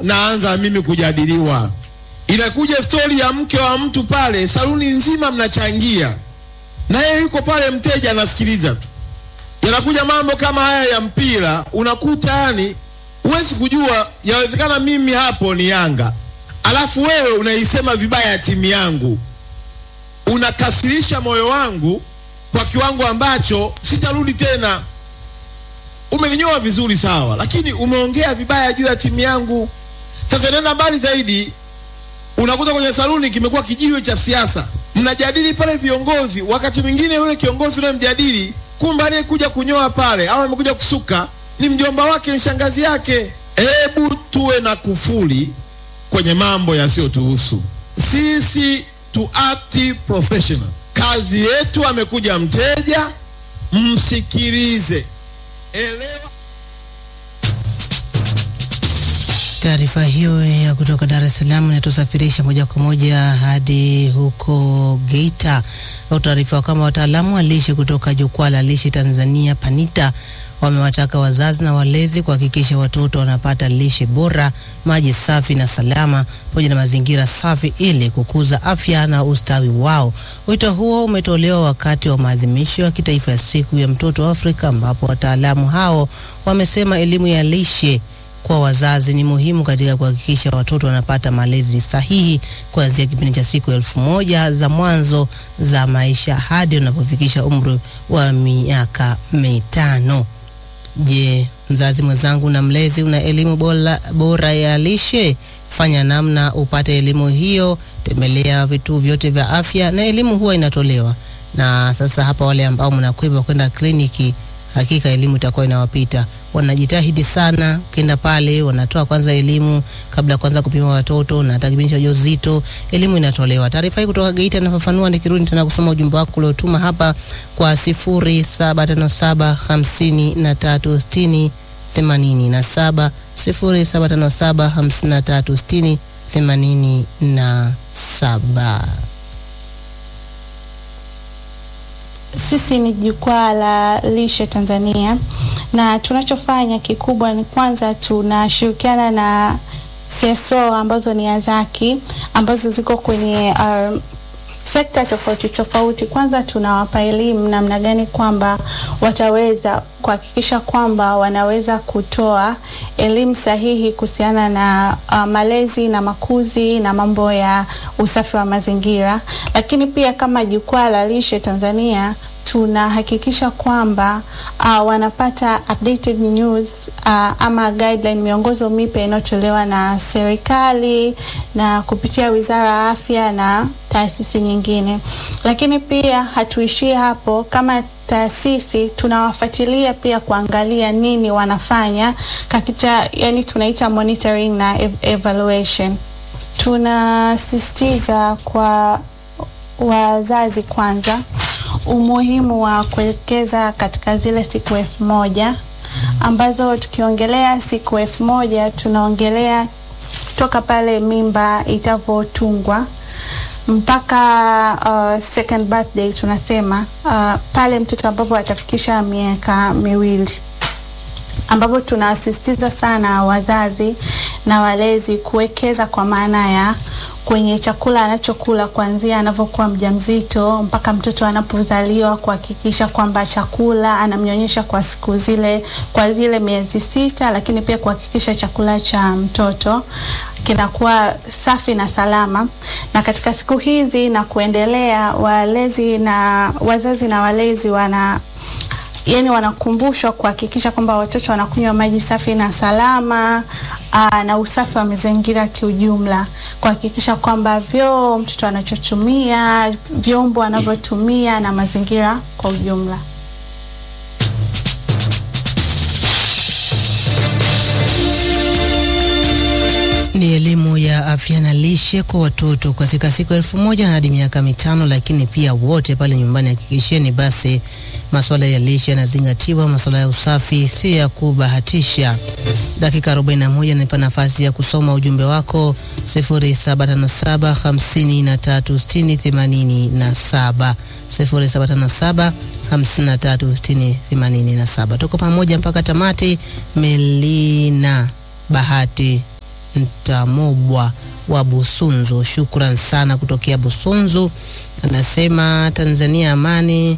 naanza mimi kujadiliwa. Inakuja stori ya mke wa mtu pale, saluni nzima mnachangia, na yeye yuko pale, mteja anasikiliza tu. Yanakuja mambo kama haya ya mpira, unakuta yani huwezi kujua, yawezekana mimi hapo ni Yanga, alafu wewe unaisema vibaya timu yangu, unakasirisha moyo wangu kwa kiwango ambacho sitarudi tena. Umeninyoa vizuri sawa, lakini umeongea vibaya juu ya timu yangu. Sasa nenda mbali zaidi, unakuta kwenye saluni kimekuwa kijiwe cha siasa, mnajadili pale viongozi. Wakati mwingine yule kiongozi unayemjadili, kumbe aliyekuja kunyoa pale au amekuja kusuka ni mjomba wake, ni shangazi yake. Hebu tuwe na kufuli kwenye mambo yasiyotuhusu sisi, tu act professional. Kazi yetu, amekuja mteja, msikilize, elewa. Taarifa hiyo ya kutoka Dar es Salaam inatusafirisha moja kwa moja hadi huko Geita. Au taarifa kama wataalamu wa lishe kutoka Jukwaa la Lishe Tanzania PANITA wamewataka wazazi na walezi kuhakikisha watoto wanapata lishe bora, maji safi na salama, pamoja na mazingira safi ili kukuza afya na ustawi wao. Wito huo umetolewa wakati wa maadhimisho ya kitaifa ya siku ya mtoto wa Afrika, ambapo wataalamu hao wamesema elimu ya lishe kwa wazazi ni muhimu katika kuhakikisha watoto wanapata malezi sahihi kuanzia kipindi cha siku elfu moja za mwanzo za maisha hadi unapofikisha umri wa miaka mitano. Je, mzazi mwenzangu na mlezi, una elimu bora, bora ya lishe? Fanya namna upate elimu hiyo, tembelea vituo vyote vya afya na elimu huwa inatolewa. Na sasa hapa, wale ambao mnakwenda kwenda kliniki hakika elimu itakuwa inawapita. Wanajitahidi sana, ukienda pale wanatoa kwanza elimu kabla ya kwanza kupima watoto na hata kipindi cha ujauzito, elimu inatolewa. Taarifa hii kutoka Geita inafafanua, nikirudi tena kusoma ujumbe wako uliotuma hapa kwa sifuri saba tano saba hamsini na tatu sitini themanini na saba sifuri saba tano saba hamsini na tatu sitini themanini na saba. Sisi ni jukwaa la lishe Tanzania, na tunachofanya kikubwa ni kwanza tunashirikiana na CSO ambazo ni Azaki ambazo ziko kwenye uh, sekta tofauti tofauti. Kwanza tunawapa elimu namna gani kwamba wataweza kuhakikisha kwamba wanaweza kutoa elimu sahihi kuhusiana na uh, malezi na makuzi na mambo ya usafi wa mazingira, lakini pia kama jukwaa la lishe Tanzania tunahakikisha kwamba uh, wanapata updated news uh, ama guideline, miongozo mipya inayotolewa na serikali na kupitia Wizara ya Afya na taasisi nyingine. Lakini pia hatuishii hapo, kama taasisi tunawafuatilia pia kuangalia nini wanafanya katika, yani tunaita monitoring na ev evaluation. Tunasisitiza kwa wazazi kwanza umuhimu wa kuwekeza katika zile siku elfu moja ambazo tukiongelea siku elfu moja tunaongelea toka pale mimba itavotungwa mpaka uh, second birthday tunasema uh, pale mtoto ambapo atafikisha miaka miwili ambapo tunasisitiza sana wazazi na walezi kuwekeza kwa maana ya kwenye chakula anachokula kuanzia anavyokuwa mjamzito mpaka mtoto anapozaliwa, kuhakikisha kwamba chakula anamnyonyesha kwa siku zile, kwa zile miezi sita, lakini pia kuhakikisha chakula cha mtoto kinakuwa safi na salama. Na katika siku hizi na kuendelea, walezi na wazazi na walezi wana yani wanakumbushwa kuhakikisha kwamba watoto wanakunywa maji safi na salama aa, na usafi wa mazingira kiujumla, kuhakikisha kwamba vyoo mtoto anachotumia, vyombo anavyotumia na mazingira kwa ujumla. Ni elimu ya afya na lishe kwa watoto katika siku elfu moja hadi miaka mitano, lakini pia wote pale nyumbani hakikisheni basi masuala ya lishe yanazingatiwa, masuala ya usafi si ya kubahatisha. Dakika 41 nipa nafasi ya kusoma ujumbe wako 0757 536087 0757 536087. Tuko pamoja mpaka tamati. Melina Bahati Ntamobwa wa Busunzu. Shukran sana kutokea Busunzu. Anasema Tanzania amani.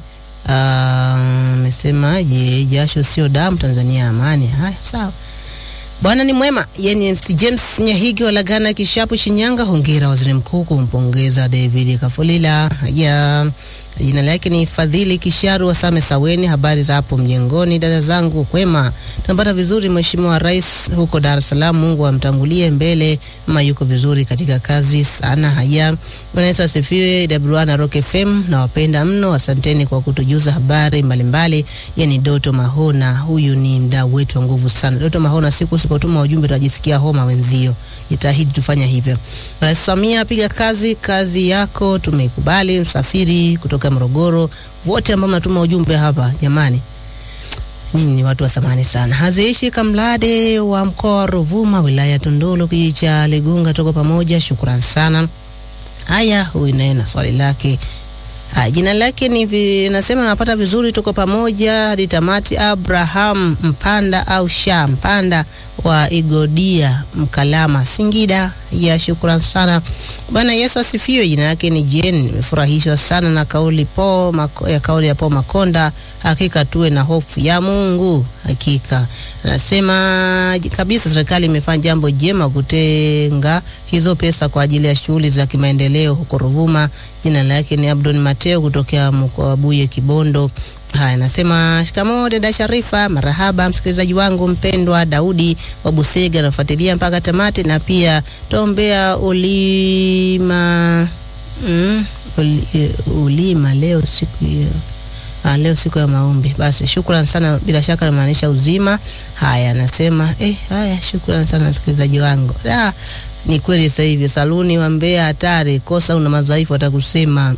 Amesemaje? jasho sio damu, Tanzania amani. Haya, sawa. Bwana ni mwema. Yeye ni MC James Nyahigi wa Lagana Kishapu, Shinyanga. Hongera waziri mkuu kumpongeza David Kafulila. Ya jina lake ni Fadhili Kisharu wa Same Saweni. Habari za hapo mjengoni, dada zangu, kwema? Tunapata vizuri. Mheshimiwa Rais huko Dar es Salaam, Mungu amtangulie mbele, mama yuko vizuri katika kazi sana. Haya, Bwana Yesu asifiwe. WA na Rock FM nawapenda mno, asanteni kwa kutujuza habari mbalimbali. Yani Doto Mahona, huyu ni mdau wetu wa nguvu sana. Doto Mahona, siku usipotuma ujumbe tunajisikia homa wenzio, jitahidi tufanya hivyo. Rais Samia, piga kazi, kazi yako tumeikubali. Msafiri kutoka Morogoro, wote ambao mnatuma ujumbe hapa, jamani Nyinyi ni watu wa thamani sana. Haziishi Kamlade wa mkoa wa Ruvuma, wilaya ya Tunduru, kijiji cha Ligunga, tuko pamoja. Shukran sana. Haya, huyu naye na swali lake. Haya, jina lake ni vi, nasema napata vizuri, tuko pamoja hadi tamati. Abraham Mpanda au Sha Mpanda wa Igodia Mkalama, Singida. Ya shukran sana. Bwana Yesu asifiwe. Jina lake ni Jen. Nimefurahishwa sana na kauli po mako, ya kauli ya po Makonda. Hakika tuwe na hofu ya Mungu. Hakika anasema kabisa, serikali imefanya jambo jema kutenga hizo pesa kwa ajili ya shughuli za kimaendeleo huko Ruvuma. Jina lake ni Abdon Mateo kutokea mkoa wa Buye Kibondo. Haya, nasema shikamoo dada Sharifa, marahaba msikilizaji wangu mpendwa Daudi wa Busega, nafuatilia mpaka tamati, na pia tombea ulima mm, uli, ulima leo siku hiyo Ah, leo siku ya maombi. Basi shukran sana, bila shaka namaanisha uzima. Haya, nasema eh, haya, shukran sana msikilizaji wangu. Ah, ni kweli sasa hivi saluni wa Mbeya hatari, kosa una madhaifu atakusema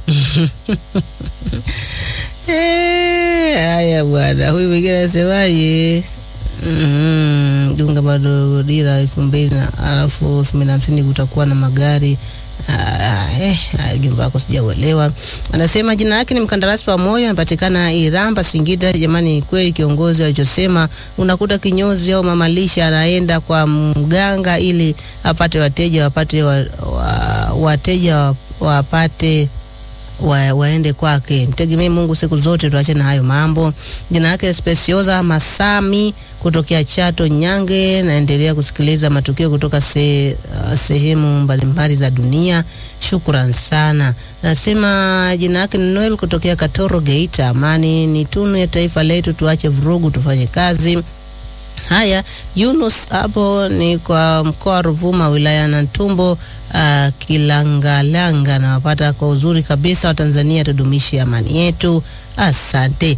Eh, haya bwana, huyu mwingine anasemaje? Mm, dunga bado dira elfu mbili na alafu elfu mbili na hamsini kutakuwa na magari Ah, eh, ujumbe wako sijauelewa. Anasema jina lake ni mkandarasi wa moyo, anapatikana Iramba, Singida. Jamani, kweli kiongozi alichosema, unakuta kinyozi au mamalisha anaenda kwa mganga ili apate wateja, wapate wa, wa, wateja wapate wa, waende kwake. Mtegemee Mungu siku zote, tuache na hayo mambo. Jina lake Speciosa Masami kutokea Chato Nyange. Naendelea kusikiliza matukio kutoka se, uh, sehemu mbalimbali za dunia. Shukran sana. Nasema jina lake ni Noel kutokea Katoro Geita. Amani ni tunu ya taifa letu, tuache vurugu, tufanye kazi. Haya, Yunus hapo ni kwa mkoa wa Ruvuma, wilaya ya Nantumbo, uh, Kilangalanga. Nawapata kwa uzuri kabisa. Watanzania, tudumishe amani yetu. Asante.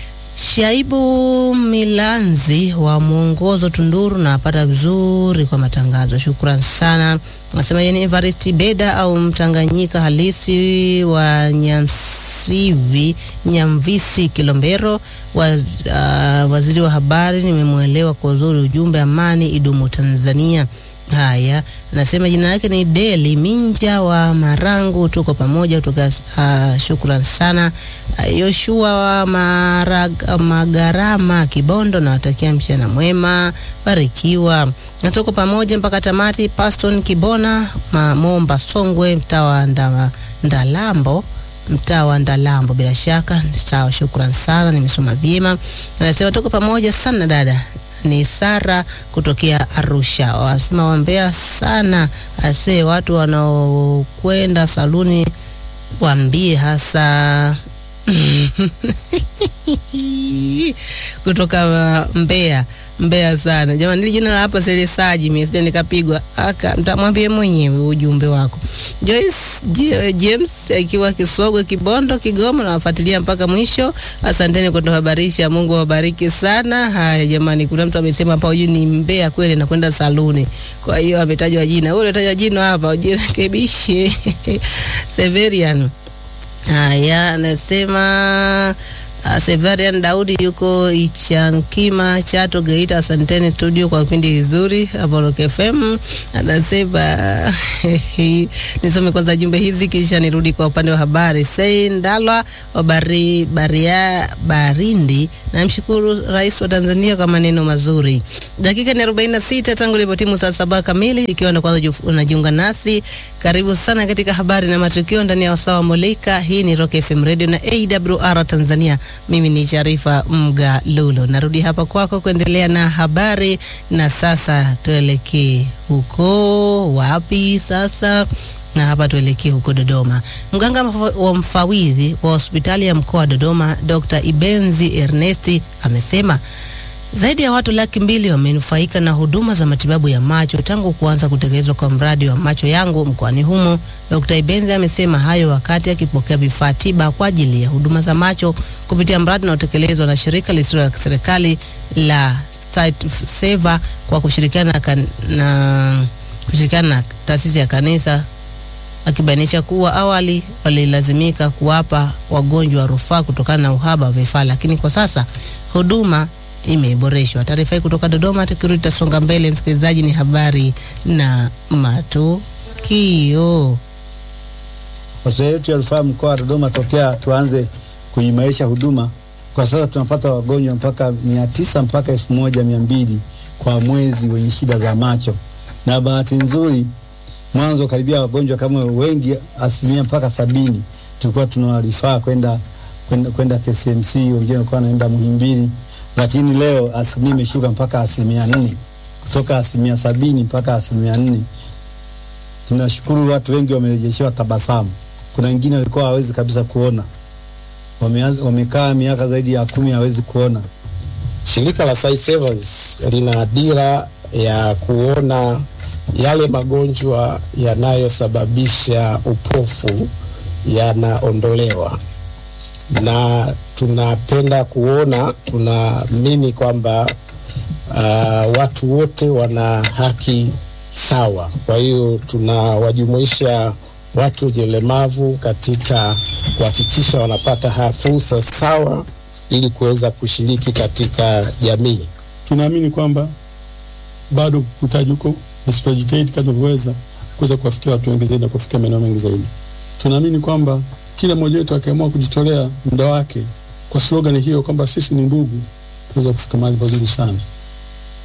Shaibu Milanzi wa mwongozo Tunduru, nawapata vizuri kwa matangazo. Shukran sana. Nasema yeye ni Evaristi Beda au Mtanganyika halisi wa Nyamsivi Nyamvisi Kilombero waz, uh, waziri wa habari. Nimemwelewa kwa uzuri ujumbe, amani idumu Tanzania. Haya, nasema jina lake ni Deli Minja wa Marangu, tuko pamoja kutoka. Uh, shukran sana uh, Yoshua wa Marag, Magarama Kibondo, nawatakia mchana mwema, barikiwa na tuko pamoja mpaka tamati. Paston Kibona Momba Songwe, mtaa wa nda, Ndalambo mtaa wa Ndalambo, bila shaka sawa. Shukran sana, nimesoma vyema. Anasema tuko pamoja sana dada ni Sara kutokea Arusha. Wanasema wambea sana ase watu wanaokwenda saluni waambie hasa kutoka Mbeya Mbeya sana jamani, nili jina la hapa Selesaji, mimi sija nikapigwa aka, mtamwambie mwenyewe ujumbe wako. Joyce James akiwa Kisogwe, Kibondo, Kigoma, nawafuatilia mpaka mwisho. Asanteni kwa kutuhabarisha, Mungu awabariki sana. Haya jamani, kuna mtu amesema hapa huyu ni Mbeya kweli, nakwenda saluni, kwa hiyo ametajwa jina. Wewe unatajwa jina hapa, ujirekebishe Severian. Haya, anasema Uh, Severian Daudi yuko Ichankima Chato Geita. Asanteni studio kwa kipindi kizuri hapo Rock FM. Anasema nisome kwanza jumbe hizi kisha nirudi kwa upande wa habari. Sei Ndalwa wa bari, baria, Barindi, namshukuru Rais wa Tanzania kwa maneno mazuri. Dakika ni 46 tangu ilipotimu saa saba kamili, ikiwa ndo kwanza unajiunga nasi, karibu sana katika habari na matukio ndani ya wasawa Molika. Hii ni Rock FM Radio na AWR Tanzania. Mimi ni Sharifa Mga Lulo, narudi hapa kwako kuendelea na habari, na sasa tuelekee huko wapi sasa? na hapa tuelekee huko Dodoma. Mganga wa mfawidhi wa hospitali ya mkoa wa Dodoma Dr. Ibenzi Ernesti amesema zaidi ya watu laki mbili wamenufaika na huduma za matibabu ya macho tangu kuanza kutekelezwa kwa mradi wa macho yangu mkoani humo. Dr. Ibenzi amesema hayo wakati akipokea vifaa tiba kwa ajili ya huduma za macho kupitia mradi unaotekelezwa na shirika lisilo la kiserikali la Sight Saver kwa kushirikiana na, kan, na kushirikiana na taasisi ya kanisa akibainisha kuwa awali walilazimika kuwapa wagonjwa rufaa kutokana na uhaba wa vifaa, lakini kwa sasa huduma imeboreshwa. Taarifa hii kutoka Dodoma, tukirudi tutasonga mbele. Msikilizaji, ni habari na matukio. Hospitali yetu ya rufaa mkoa wa Dodoma, tokea tuanze kuimarisha huduma, kwa sasa tunapata wagonjwa mpaka mia tisa mpaka elfu moja mia mbili kwa mwezi wenye shida za macho, na bahati nzuri mwanzo karibia wagonjwa kama wengi asilimia mpaka sabini tulikuwa tunawarifaa kwenda kwenda kwenda KCMC, wengine walikuwa wanaenda Muhimbili, lakini leo asilimia imeshuka mpaka asilimia nne kutoka asilimia sabini mpaka asilimia nne. Tunashukuru watu wengi wamerejeshewa tabasamu. Kuna wengine walikuwa hawezi kabisa kuona, wamekaa miaka zaidi ya kumi hawezi kuona. Shirika la Sight Savers lina dira ya kuona yale magonjwa yanayosababisha upofu yanaondolewa, na tunapenda kuona, tunaamini kwamba uh, watu wote wana haki sawa. Kwa hiyo tunawajumuisha watu wenye ulemavu katika kuhakikisha wanapata fursa sawa ili kuweza kushiriki katika jamii. Tunaamini kwamba bado kutaji huko na tutajitahidi kadri tunavyoweza kuweza kuwafikia watu wengi zaidi na kufikia maeneo mengi zaidi. Tunaamini kwamba kila mmoja wetu akiamua kujitolea muda wake kwa slogan hiyo kwamba sisi ni ndugu, tunaweza kufika mahali pazuri sana.